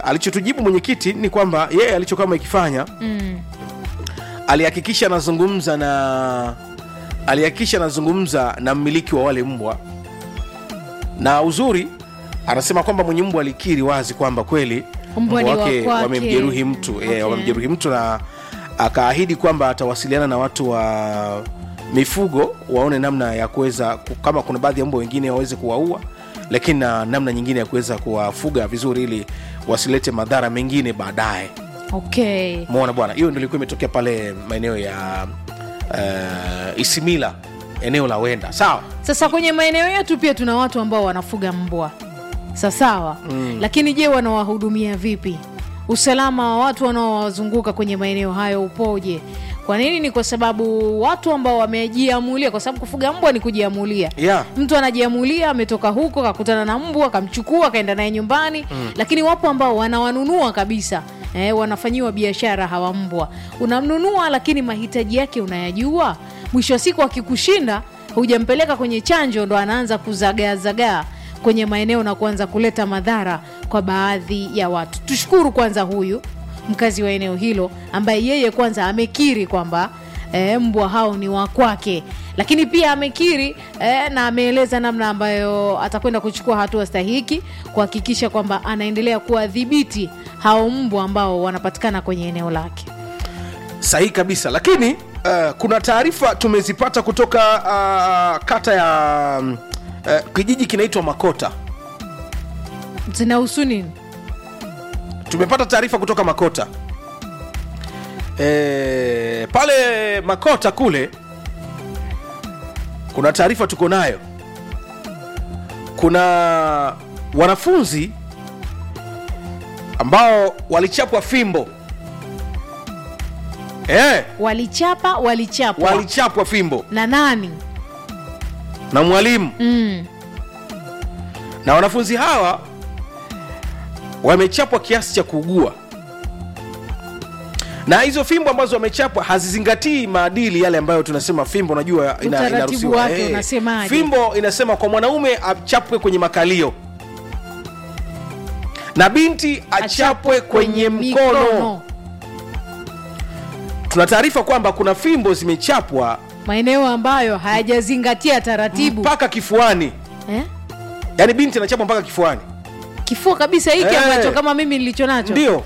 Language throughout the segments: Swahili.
alichotujibu mwenyekiti ni kwamba yeye alichokuwa amekifanya mm. alihakikisha anazungumza na alihakikisha anazungumza na mmiliki wa wale mbwa na uzuri anasema kwamba mwenye mbwa alikiri wazi kwamba kweli Mbwa ni wa kwake. wamemjeruhi mtu Okay. eh, wamemjeruhi mtu na akaahidi kwamba atawasiliana na watu wa mifugo waone namna ya kuweza ku- kama kuna baadhi ya mbwa wengine waweze kuwaua lakini na namna nyingine ya kuweza kuwafuga vizuri ili wasilete madhara mengine baadaye okay mona bwana hiyo ndio ilikuwa imetokea pale maeneo ya uh, isimila eneo la wenda sawa sasa kwenye maeneo yetu pia tuna watu ambao wanafuga mbwa sasawa mm. lakini je wanawahudumia vipi usalama wa watu wanaowazunguka kwenye maeneo hayo upoje kwa nini ni kwa sababu watu ambao wamejiamulia kwa sababu kufuga mbwa ni kujiamulia yeah. mtu anajiamulia ametoka huko kakutana na mbwa akamchukua akaenda naye nyumbani mm. lakini wapo ambao wanawanunua kabisa eh, wanafanyiwa biashara hawa mbwa unamnunua lakini mahitaji yake unayajua mwisho wa siku akikushinda hujampeleka kwenye chanjo ndo anaanza kuzagaazagaa kwenye maeneo na kuanza kuleta madhara kwa baadhi ya watu tushukuru kwanza huyu mkazi wa eneo hilo ambaye yeye kwanza amekiri kwamba e, mbwa hao ni wa kwake lakini pia amekiri e, na ameeleza namna ambayo atakwenda kuchukua hatua stahiki kuhakikisha kwamba anaendelea kuwadhibiti hao mbwa ambao wanapatikana kwenye eneo lake sahihi kabisa lakini uh, kuna taarifa tumezipata kutoka uh, kata ya um, uh, kijiji kinaitwa makota zinahusu nini tumepata taarifa kutoka makota e, pale makota kule kuna taarifa tuko nayo kuna wanafunzi ambao walichapwa fimbo e, walichapa walichapwa walichapwa fimbo na nani na mwalimu mm. na wanafunzi hawa wamechapwa kiasi cha kuugua na hizo fimbo ambazo wamechapwa hazizingatii maadili yale ambayo tunasema fimbo unajua ina, Utaratibu inaruhusiwa. wake unasemaje? fimbo inasema kwa mwanaume achapwe kwenye makalio na binti achapwe kwenye mkono tuna taarifa kwamba kuna fimbo zimechapwa maeneo ambayo hayajazingatia taratibu mpaka kifuani eh? yaani binti anachapwa mpaka kifuani kifua kabisa hiki Eh. ambacho kama mimi nilicho nacho ndio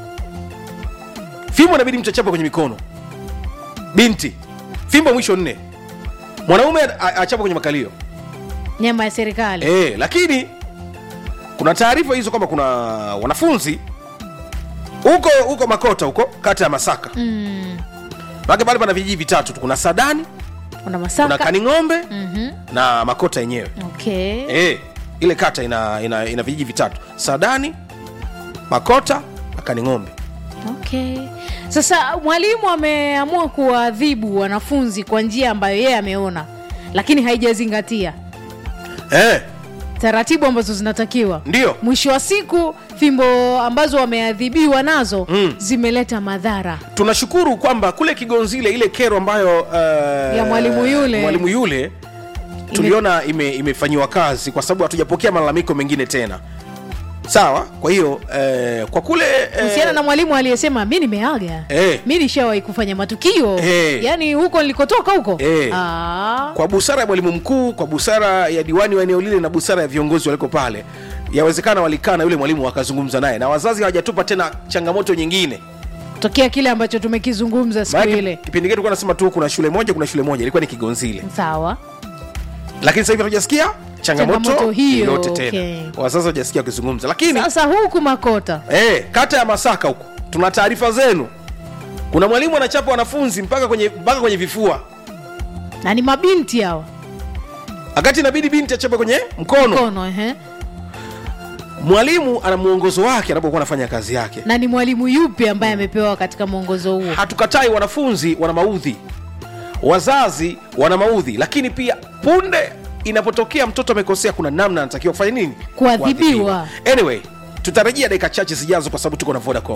fimbo inabidi mtu achapwe kwenye mikono binti fimbo mwisho nne mwanaume a- achapwe kwenye makalio nyama ya serikali e, lakini kuna taarifa hizo kwamba kuna wanafunzi huko huko makota huko kata ya masaka mm. make pale pana vijiji vitatu tu kuna sadani una kuna masaka kaning'ombe Mhm. na makota yenyewe okay. e, ile kata ina, ina, ina vijiji vitatu sadani makota na kaning'ombe okay sasa mwalimu ameamua kuwaadhibu wanafunzi kwa njia ambayo yeye ameona lakini haijazingatia e, taratibu ambazo zinatakiwa ndio mwisho wa siku fimbo ambazo wameadhibiwa nazo Mm. zimeleta madhara tunashukuru kwamba kule kigonzile ile kero ambayo uh, Ya mwalimu yule. mwalimu yule tuliona ime, imefanyiwa kazi kwa sababu hatujapokea malalamiko mengine tena sawa kwa hiyo eh, kwa kule kuhusiana na mwalimu aliyesema mi nimeaga Eh. mi nishawahi kufanya matukio Eh. yaani huko nilikotoka huko Eh. Ah. kwa busara ya mwalimu mkuu kwa busara ya diwani wa eneo lile na busara ya viongozi waliko pale yawezekana walikaa na yule mwalimu wakazungumza naye na wazazi hawajatupa tena changamoto nyingine tokea kile ambacho tumekizungumza siku Maana ile kipindi kile tulikuwa nasema tu kuna shule moja kuna shule moja ilikuwa ni kigonzile sawa lakini sasa hivi hatujasikia changamoto, Changamoto hiyo, yoyote tena okay. wazazi hawajasikia wakizungumza lakini sasa huku makota eh, kata ya masaka huko tuna taarifa zenu kuna mwalimu anachapa wanafunzi mpaka kwenye mpaka kwenye vifua na ni mabinti hawa wakati inabidi binti achape kwenye mkono mkono ehe. mwalimu ana mwongozo wake anapokuwa anafanya kazi yake na ni mwalimu yupi ambaye amepewa katika mwongozo huo hatukatai wanafunzi wana maudhi wazazi wana maudhi lakini pia punde inapotokea mtoto amekosea kuna namna anatakiwa kufanya nini Kuadhibiwa. anyway tutarejea dakika chache zijazo kwa sababu tuko na vodacom